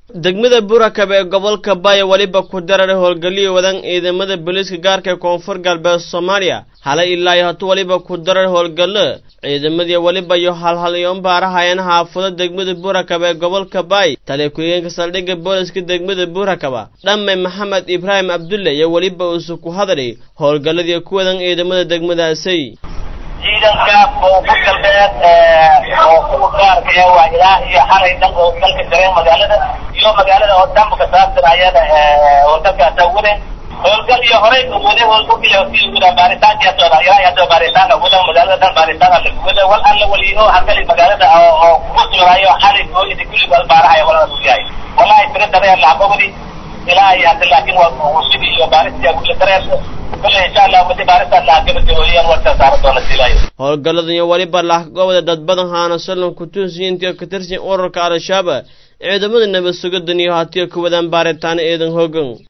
degmada burakab ee gobolka baya weliba ku darar howlgaliya wadan ciidamada booliiska gaarka ee koonfur galbeed soomaaliya halay ilaa iyo hatu weliba ku darar howlgallo ciidamadii weliba iyo halhalyoon baarahayeen xaafado degmada burakab ee gobolka baay taliya ku-xigeenka saldhigga booliska degmada burakaba dhamme maxamed ibraahim abdulle iyo weliba uusu ku hadlay howlgalladii ku wadan ciidamada degmadaasi ciidanka koonfur galbeed oo kuwa gaarka ee waa ilaa iyo xalay dhan oo dalka jareen magaalada iyo magaalada oo dhanba ka saabsan ayada howlgalkaasa waden howlgal iyo horey wade howlgal iyo si wada baaritaanki socda ilaa iyo hadda baaritaanka wada magaalada dhan baaritaanka lagu wada wal alla waliyo hakali magaalada oo ku sugnayo xalay hooyada kulli wal baarahaya walada uu yahay wallahi tira dareen lacagobadi ilaa iyo hadda laakiin waa sidii iyo baarista kulli dareen howlgalladan iyo weliba laxgobda dad badan haana sallan kutuusiyiintii ka tirsan ururka al-shabaab ciidamada nabad sugadan iyo hatiya ku wadaan baaritaano eedan hoogan